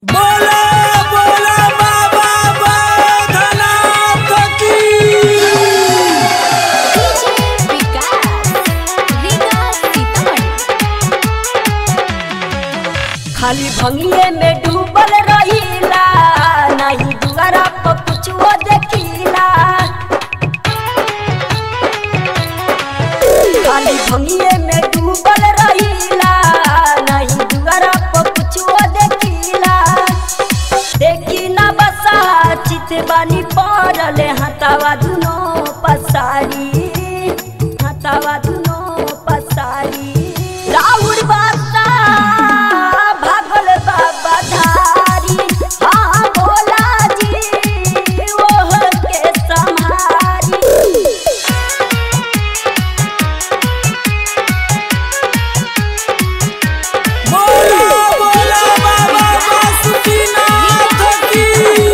बोला बोला बाबा बैद्यनाथ की विकास विकास सीतामढ़ी खाली भंगिए में डूबल रहीला नहीं दुआरा पर कुछो देखीला खाली भंगिए में डूबल रहीला नहीं दुआरा पर कुछो देखीला देखी ना बसा चित बानी पड़ल हतावा दुनो पसारी हतावा दुनो पसारी राउर बासा भागल बाबा धारी हाँ भोला जी ओह के सम्हारी बोला बोला बाबा बासुकीनाथ की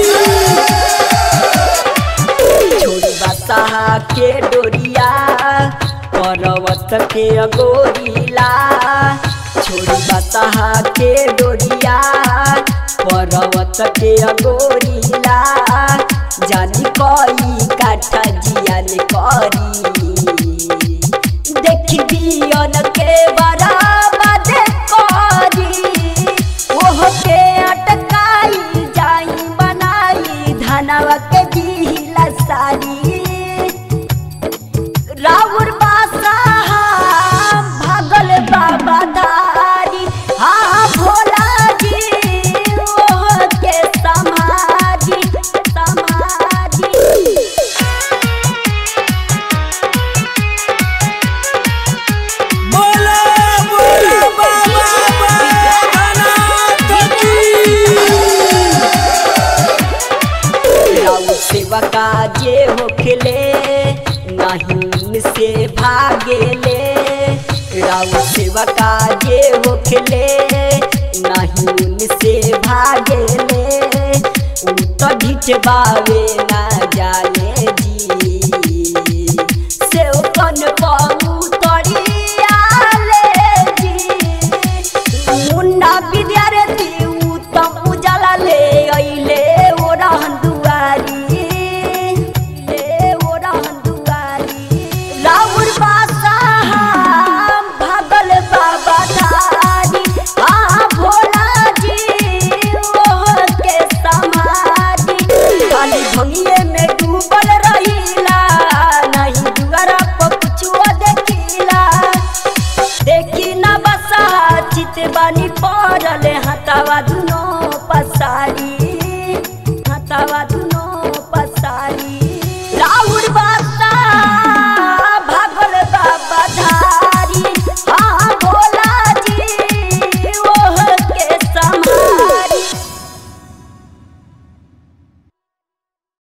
छोड़ी बसाहा के डोरिया पर्वत के अगोरीला छोड़ी बसाहा के डोरिया पर्वत के अगोरीला जानी कई काठा जियान करी देखी बियन के बराबर करी ओह के अटकाई जाई बनाई धनवा के दिला सारी राउर बासा भागल बाबा धारी हाँ भोला जी ओह के समाधि समाधि बोला बोला बाबा बैद्यनाथ की राउर सेवा काजे होखले नहीं से भागेले राउर सेवा काजे होखले नहीं से भागेले उत ढिचबावे ना जाल